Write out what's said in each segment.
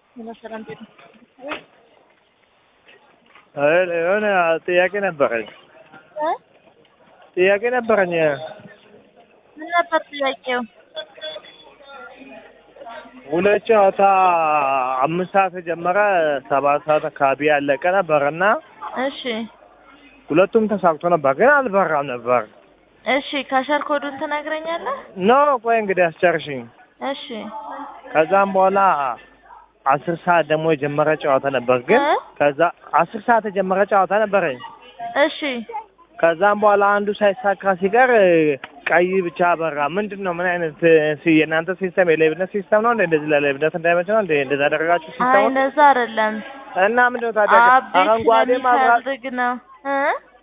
ሰላም ቤት የሆነ ጥያቄ ነበረኝ እ ጥያቄ ነበረኝ። ምን ነበር ጥያቄው? ሁለት ጨዋታ አምስት ሰዓት የጀመረ ሰባት ሰዓት አካባቢ ያለቀ ነበር እና እሺ ሁለቱም ተሳክቶ ነበር፣ ግን አልበራም ነበር። እሺ ከሸር ኮዱን ትነግረኛለህ? ኖ ቆይ እንግዲህ አስጨርሽኝ። እሺ ከዛም በኋላ አስር ሰዓት ደግሞ የጀመረ ጨዋታ ነበር፣ ግን እ? ከዛ አስር ሰዓት የጀመረ ጨዋታ ነበረኝ። እሺ ከዛም በኋላ አንዱ ሳይሳካ ሲቀር ቀይ ብቻ በራ። ምንድን ነው? ምን አይነት ሲ- የእናንተ ሲስተም የሌብነት ሲስተም ነው እንደ እንደዚህ ለሌብነት እንዳይመች ነው እንደ እንደዛ ያደረጋችሁ አይ ሲስተም እንደዛ አይደለም። እና ምንድን ነው ታዲያ አብዴት አረንጓዴ ማብራት ስለሚፈልግ ነው እ?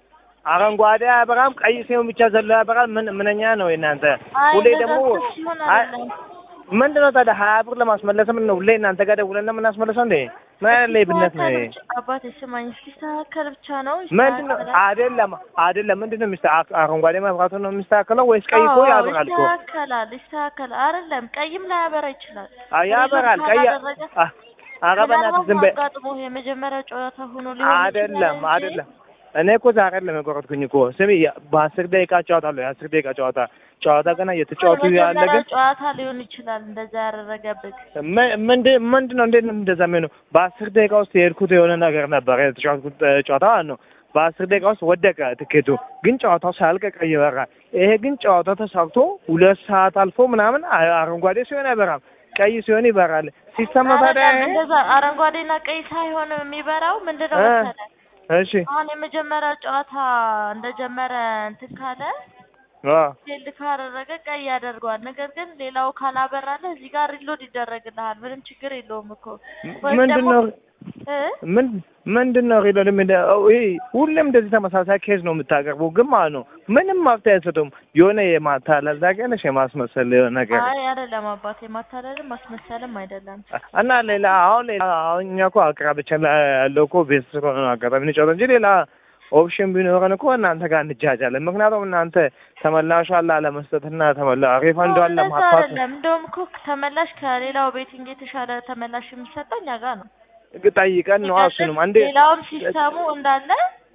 አረንጓዴ አያበራም፣ ቀይ ሲሆን ብቻ ዘሎ ያበራል። ምን ምንኛ ነው የእናንተ? አይ ሁሌ እንደዛ ደግሞ እኮ ሲሆን አይ አይደለም። ምንድን ነው ታዲያ ሀያ ብር ለማስመለስ ምን ነው ሁሌ እናንተ ጋር ደውለን ነው የምናስመለሰው እንዴ? ምን አይነት ሌብነት ነው ይሄ? ሲስተካከል ብቻ- አባቴ ስማኝ፣ ሲስተካከል ብቻ ነው ምንድን ነው ይስተካከላል። አይደለም አይደለም ምንድን ነው የሚስተ አረንጓዴ መብራቱ ነው የሚስተካከለው ወይስ ቀይ እኮ አዎ፣ ያበራል እኮ ይስተካከላል ይስተካከላል። አይደለም ቀይም ላያበራ ይችላል። አ- ያበራል ቀይ ካላደረገ አ- ኧረ በእናትህ ዝም በይ አጋጥሞ የመጀመሪያው ጨዋታ ሆኖ ሊሆን አይደለም ይችላል እንጂ አይደለም እኔ እኮ ዛሬ አይደለም የቆረጥኩኝ እኮ ስሚ በአስር ደቂቃ ጨዋታለሁ የአስር ደቂቃ ጨዋታ ጨዋታ ገና እየተጫወቱ ያለ የመጀመሪያው ግን ጨዋታ ሊሆን ይችላል እንደዛ ያደረገብህ። ምን- ምንድን ምንድን ነው እንዴት ነው እንደዛ የሚሆነው በአስር ደቂቃ ውስጥ የሄድኩት የሆነ ነገር ነበር የተጫወትኩት እ, ጨዋታ ማለት ነው በአስር ደቂቃ ውስጥ ወደቀ ትኬቱ ግን ጨዋታው ሳያልቅ ቀይ በራ ይሄ ግን ጨዋታው ተሳክቶ ሁለት ሰዓት አልፎ ምናምን አ- አረንጓዴ ሲሆን አይበራም ቀይ ሲሆን ይበራል ሲስተም ነው ታዲያ አይደለም ይሄ? እንደዛ አረንጓዴና ቀይ ሳይሆን የሚበራው ምንድነው እ? መሰለህ? እሺ አሁን የመጀመሪያው ጨዋታ እንደጀመረ እንትን ካለ አ ፌልድ ካደረገ ቀይ ያደርገዋል። ነገር ግን ሌላው ካላበራለህ እዚህ ጋር ሪሎድ ይደረግልሃል። ምንም ችግር የለውም እኮ ወይም ምንድን ደግሞ ነው እ? ምን ምንድን ነው ሪሎድ ምን ይሄ ሁሌም እንደዚህ ተመሳሳይ ኬዝ ነው የምታቀርቡ ግን ማለት ነው ምንም መፍትሄ አይሰጡም የሆነ የማታለል ታውቂያለሽ የማስመሰል የሆነ ነገር አይ አይደለም አባቴ፣ ማታለልም ማስመሰልም አይደለም። እና ሌላ አሁን ሌላ አሁን እኛ እኮ አቅራቢያችን ላይ ያለው እኮ ቤት ስለሆነ ነው አጋጣሚ እንጫወት እንጂ ሌላ ኦፕሽን ቢኖረን እኮ እናንተ ጋር እንጃጃለን። ምክንያቱም እናንተ ተመላሿን ላለመስጠትና ተመላ ሪፈንዷን እንደዛ ለማጥፋት አይደለም። እንደውም እኮ ተመላሽ ከሌላው ቤቲንግ የተሻለ ተመላሽ የሚሰጠው እኛ ጋር ነው። ጠይቀን ነው እሱንም አንዴ ሌላውም ሲስተሙ እንዳለ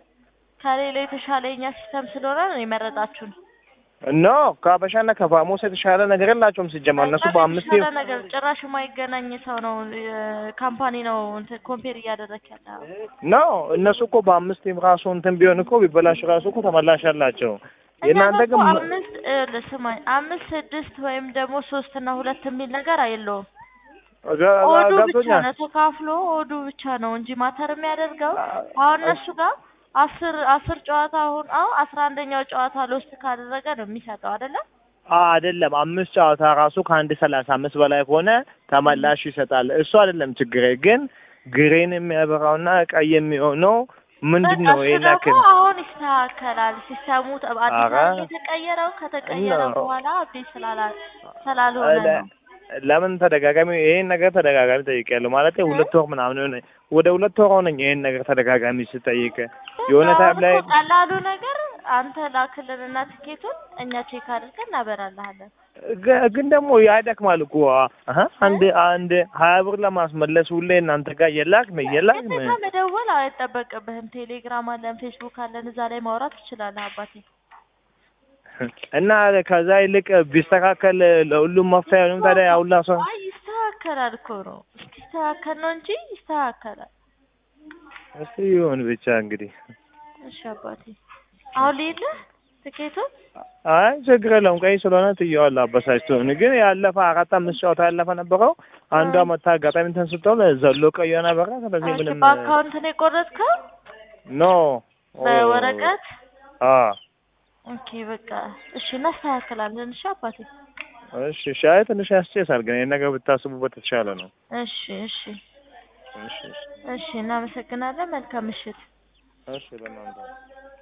ከሌላው የተሻለ የኛ ሲስተም ስለሆነ ነው የመረጣችሁን። ኖ ከአበሻና ከፋሞስ የተሻለ ነገር የላቸውም ሲጀመር እነሱ በጣም በአምስት የተሻለ ነገር ጭራሽ የማይገናኝ ሰው ነው ካምፓኒ ነው እንትን ኮምፔር እያደረክ ያለ ኖ እነሱ እኮ በአምስት ራሱ እንትን ቢሆን እኮ ቢበላሽ ራሱ እኮ ተመላሽ አላቸው። የእናንተ እኛ ግን እኮ አምስት ይኸውልህ ስማኝ አምስት ስድስት ወይም ደግሞ ሶስት እና ሁለት የሚል ነገር የለውም። ገ- ኦዱ ብቻ ገብቶኛል። ነው ተካፍሎ ኦዱ ብቻ ነው እንጂ ማተር የሚያደርገው አሁን እነሱ ጋር አስር አስር ጨዋታ አሁን አሁን አስራ አንደኛው ጨዋታ ሎስት ካደረገ ነው የሚሰጠው አይደለም። አይደለም አምስት ጨዋታ ራሱ ከአንድ ሰላሳ አምስት በላይ ከሆነ ተመላሽ ይሰጣል። እሱ አይደለም ችግሬ። ግን ግሬን የሚያበራውና ቀይ የሚሆነው ምንድን ነው? በቃ ይሄ እሱ ላክል ደግሞ አሁን ይስተካከላል። ሲስተሙ ተ- አዲስ ኧረ። አበባ የተቀየረው ከተቀየረ እና- በኋላ አብዴት ስላላ ስላልሆነ ነው። ለምን ተደጋጋሚ ይሄን ነገር ተደጋጋሚ ጠይቄያለሁ። ማለት ሁለት ወር ምናምን ሆነ ወደ ሁለት ወር ሆነኝ ይሄን ነገር ተደጋጋሚ ስጠይቅ የሆነ አሁን ታይም ላይ እኮ ቀላሉ ነገር አንተ ላክልንና ትኬቱን እኛ ቼክ አድርገን እናበራልሃለን። ግ- ግን ደግሞ ያደክማል እኮ አሀ አንድ አንድ ሀያ ብር ለማስመለስ ሁሌ እናንተ ጋር የላክም የላክም ግዴታ መደወል አይጠበቅብህም። ቴሌግራም አለን፣ ፌስቡክ አለን። እዛ ላይ ማውራት ትችላለህ አባቴ። እና ከዛ ይልቅ ቢስተካከል ለሁሉም መፍትሄ አይሆንም። ታዲያ ያውላ ሰው አይ ይስተካከላል እኮ ነው እስኪስተካከል ነው እንጂ ይስተካከላል። እስቲ ይሁን ብቻ እንግዲህ። እሺ አባቴ አሁን ልሂድልህ ትኬቱን አይ ችግር የለውም። ቀይ ስለሆነ ትየዋለህ አበሳጭቶን። ግን ያለፈ አራት አምስት ጨዋታ ያለፈ ነበረው አንዷ መታ አጋጣሚ እንትን ስትሆን ዘሎ ቀይ ሆና በራ። ስለዚህ ኦኬ፣ ምንም በአካውንት ነው የቆረጥከው ኖ በወረቀት አ ኦኬ በቃ እሺ እናስተካክላለን እሺ አባቴ እሺ ሻይ ትንሽ ያስጨሳል። ግን ይሄን ነገር ብታስቡበት የተሻለ ነው። እሺ እሺ እሺ እሺ እሺ እናመሰግናለን መልካም ምሽት እሺ ለእናንተ